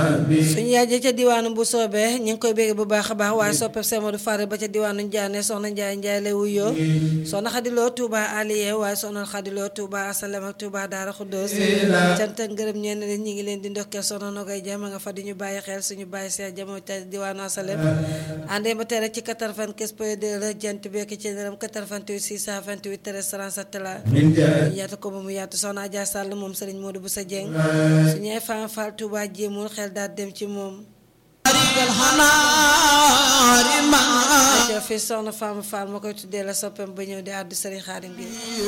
suñu yaay ja ca diwaanu bu soobee ñu ngi koy bégg bu baax a baax waaye soppe Semadou Fare ba ca diwaanu Ndiané soxna Ndiaye Ndiaye lay wuyoo soxna Xadiloo Touba Aliye waaye soxna Xadiloo Touba Asalem ak Touba Daara Xuddoos cant ak ngërëm ñeen leen ñi ngi leen di ndokkeel soxna Nogay Jama nga fa di ñu bàyyi xel suñu bàyyi see jamo ca diwaanu Asalem àndee ba tere ci 95 point 2 la jant bekk ci ndëram 88 628 13 37 la yaatu ko ba mu yaatu soxna Adja Sall moom Serigne Modou bu sa Dieng suñu ay Fam Fall Touba jéemul xel daal dem ci moom aca fi soxna Fam Fall ma koy tuddee la soppam ba ñëw di àddu Serigne Xaadim bi